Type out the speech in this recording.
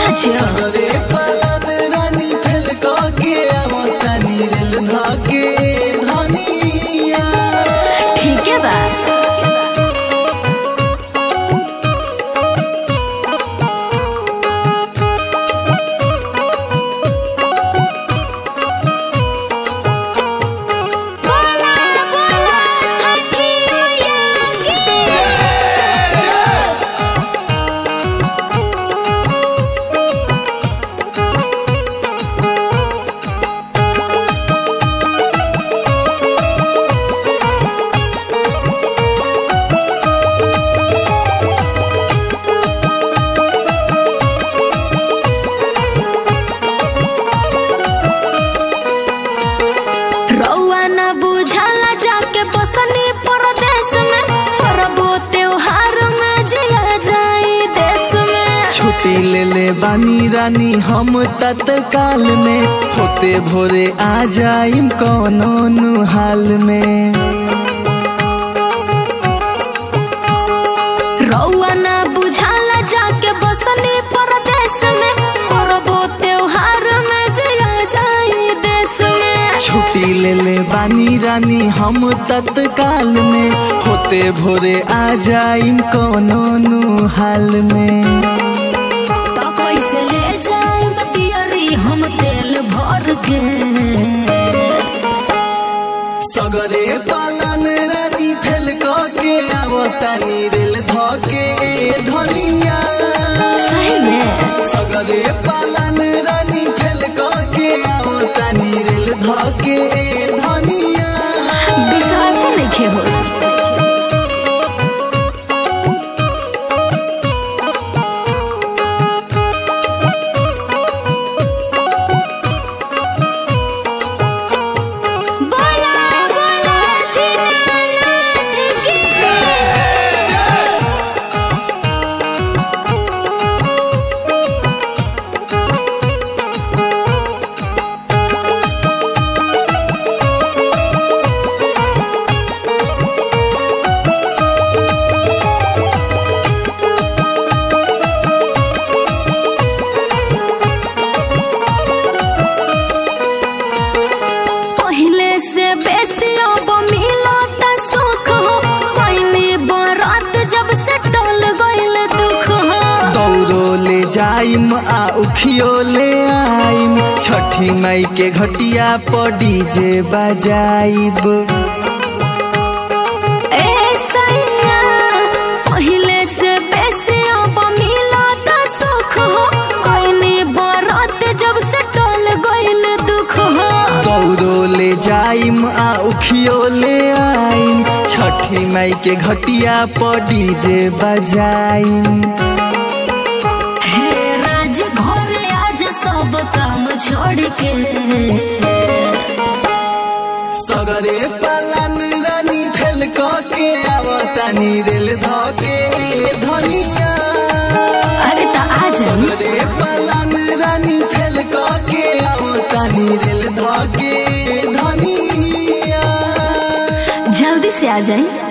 सच सगरे पलन रानी फेल के आवतानी रेल धके धनिया ठीक है बा बोला बोला छठी मैया की रउआ न बुझाला जाके बसनी परदेश में परबो त्योहार में जिया जाई देश में छुट्टी ले ले बानी रानी हम तत्काल में होते भोरे आ जाइम कौनो नु हाल में रउआ न बुझाला जाके बसनी परदेश में परबो त्योहार में जिया जाई देश में छुट्टी ले ले बानी रानी हम तत्काल में होते भोरे आ जाइम कौनो नु हाल में तो कैसे ले जाई बतियरी हम तेल भर के सगरे पालन रानी फेल के आवतानी रेल धके धनिया सही में सगरे पालन रानी फेल के आवतानी रेल धके धनिया विश्वास नहीं हो बोला बोला दीनानाथ की पहले से बेसी अब मिलत सुख हो पहली बरात जब से टल गइल दुख हो दौड़ो ले जाइम आ उखियो ले आइम छठी मई के घटिया पर डीजे बजाइब ए सैया पहले से बेसी अब मिलत सुख हो पहली बरात जब से टल गइल दुख हो दौड़ो ले जाइम आ उखियो ले आइम छठी मई के घटिया पर डीजे बजाइम हे राज घर आज सब काम छोड़ के सगरे पालन रानी फेल के आवतानी रेल धके धनिया अरे तो आ जाई सगरे पालन रानी फेल के आवतानी रेल धके धनिया जल्दी से आ जाए